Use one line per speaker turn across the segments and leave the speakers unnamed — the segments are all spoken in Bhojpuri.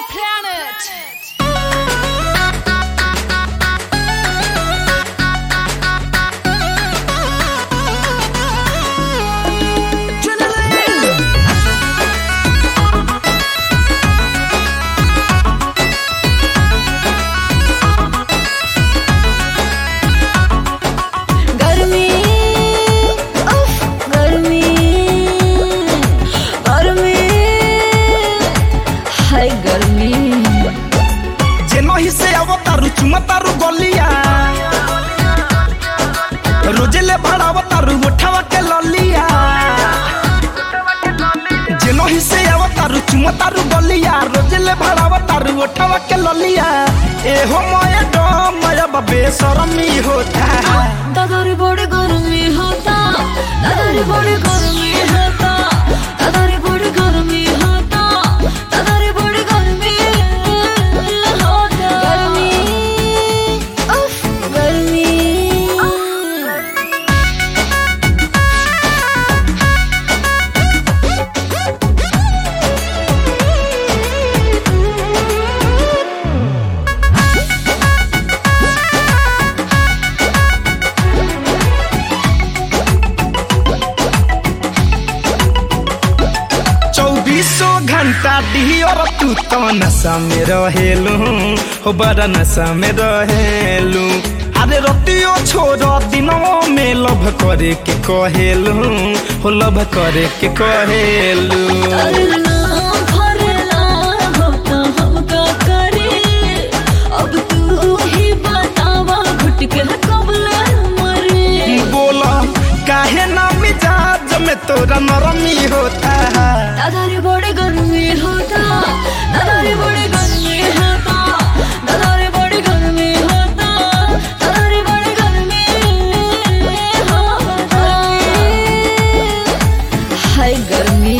planet.
गर्मी उफ गर्मी गर्मी हाय गर्मी
जेनही से अवतारू चुमतारू गलिया रोजेले भड़ावतारू उठावा के ललिया जेनही से अवतारू चुमतारू गलिया रोजेले भड़ावतारू उठावा के ललिया ए हो मय डो मय बबे शरमी होता
दादारी बड़ी गर्मी होता दादारी बड़ी गर्मी होता दादारी बड़ी गर्मी होता दादारी बड़ी गर्मी होता गर्मी उफ गर्मी
चौबीसों घंटा दियर तू तो नशा में रहेलू हो बड़ा नशा में रहेलू अरे रतियो छोड़ दिनों में लभ करे के कहेलू हो लभ करे के कहेलू
करना भरना होता हम का करे अब तू ही बतावा घुट के कबला मरे
बोला काहे ना मिजाज में तोरा नरमी होता
दादारी बड़ी गर्मी होता दादारी बड़ी गर्मी होता दादारी बड़ी गर्मी होता दादारी बड़ी गर्मी होता हाय गर्मी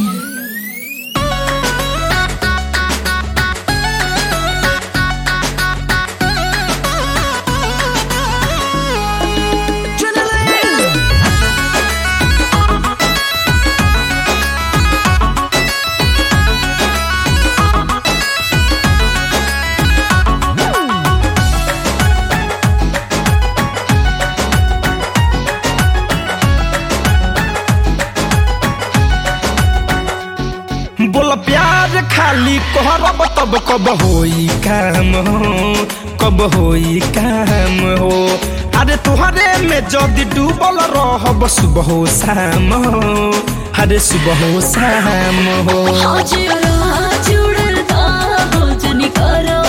बोल प्यार खाली कहरब तब कब होई काम हो कब होई काम हो अरे तुहरे में जदि डूबल रहब सुबह हो शाम हो अरे सुबह हो शाम हो
आज जुड़ता भोजन करो